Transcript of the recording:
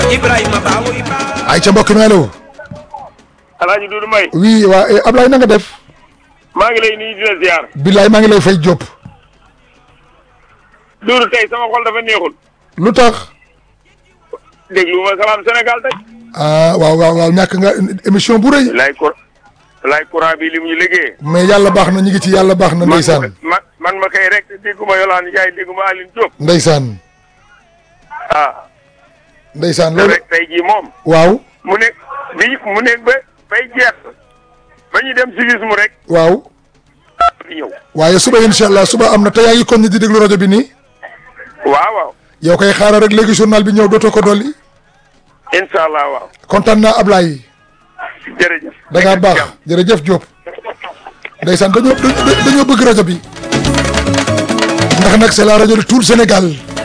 Ibrahima Baawo Iba ay ca mbokk mi allo Alaaji Dudu May oui waa eh, Ablaye na nga def maa ngi lay nuyu di la ziar billaay maa ngi lay fay Diop Dudu tey sama xol dafa neexul lu tax déglu ma salaam Sénégal tey ah waaw waaw waaw ñàkk nga émission bu rëy lay cour lay courant bi li mu ñu liggéey mais yàlla baax na ñu ngi ci yàlla baax na ndeysaan man man ma kay rek dégguma Yolande Ndiaye dégguma Aline Diop ndeysaan ah ndeysaan te loolu rek tey jii moom waaw mu nekk bi mu nekk ba bay jeex ba ñu dem civisme rek waaw di ñëw waaye suba incha allah suba am na te yaa ngi kon di déglu rajo bi nii waaw waaw yow koy xaaral rek léegi journal bi ñëw dootoo ko dolli incha allah waaw kontaan naa Ablaye jërëjëf da ngaa baax jërëjëf Diop ndeysaan dañoo dañoo dañoo bëgg rajo bi ndax nag c'est la rajo de tout le Sénégal